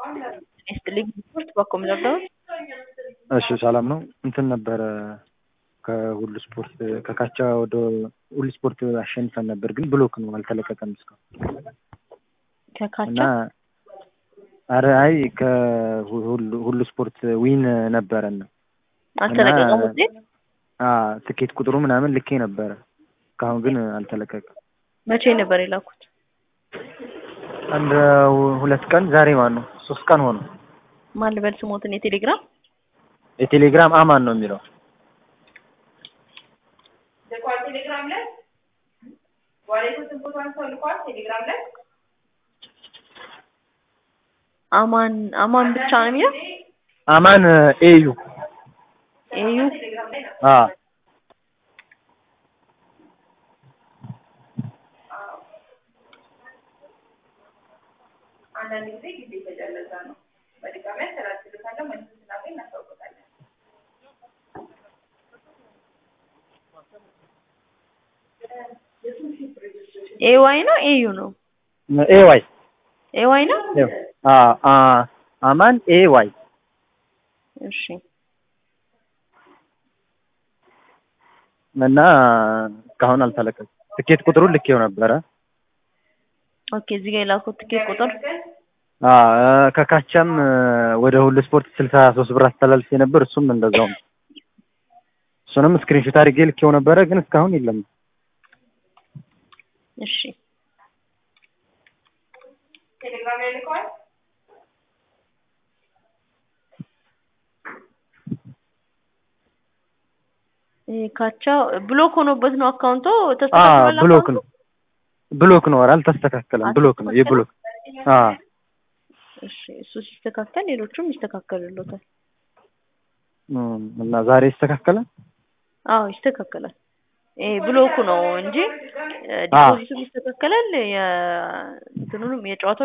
ይስጥልኝ ስፖርት በኮም ዘጋሁት። እሺ ሰላም ነው። እንትን ነበረ ከሁሉ ስፖርት ከካቻ ወደ ሁሉ ስፖርት አሸንፈን ነበር፣ ግን ብሎክ ነው አልተለቀቀም እስካሁን ከካቻ እና አረ አይ ከሁሉ ሁሉ ስፖርት ዊን ነበረን አልተለቀቀም ውጤት። አ ትኬት ቁጥሩ ምናምን ልኬ ነበረ እስካሁን ግን አልተለቀቀም። መቼ ነበር የላኩት? አንድ ሁለት ቀን ዛሬ ማን ነው ሶስት ቀን ሆነ። ማን ልበል ስሞትን? የቴሌግራም የቴሌግራም አማን ነው የሚለው ቴሌግራም ላይ ዋሌቶችን ፎቶ አንስተው ልኳል። ቴሌግራም ላይ አማን አማን ብቻ ነው የሚለው አማን ኤዩ ኤዩ አ አንዳንድ ጊዜ ጊዜ የተጀለዛ ነው። በድጋሚ ያስተላልፍልታለሁ። መልስ ስናገኝ እናስታውቅታለን። ኤዋይ ነው ኤዩ ነው ኤ ዋይ ኤዋይ ነው። አ አ አማን ኤ ዋይ እሺ እና እስካሁን አልተለቀቀም። ትኬት ቁጥሩን ልኬው ነበረ። ኦኬ እዚህ ጋር የላኩት ትኬት ቁጥር አ ከካቻም ወደ ሁሉ ስፖርት ስልሳ ሶስት ብር አስተላልፌ ነበር። እሱም እንደዛው ነው። እሱንም ስክሪንሾት አድርጌ ልኬው ነበረ፣ ግን እስካሁን የለም። እሺ ቴሌግራም ላይ ልከዋል። ይሄ ካቻ ብሎክ ሆኖበት ነው አካውንቶ አ ተስተካክሏል። ብሎክ አካውንቱ? ነው ብሎክ ነው። ኧረ አልተስተካከለም። ብሎክ ነው የብሎክ አ እሺ እሱ ሲስተካከል ሌሎቹም ይስተካከሉሎታል። እም፣ እና ዛሬ ይስተካከላል። አዎ ይስተካከላል። ይሄ ብሎኩ ነው እንጂ አ ዲፖዚቱም ይስተካከላል። የእንትኑንም የጨዋታው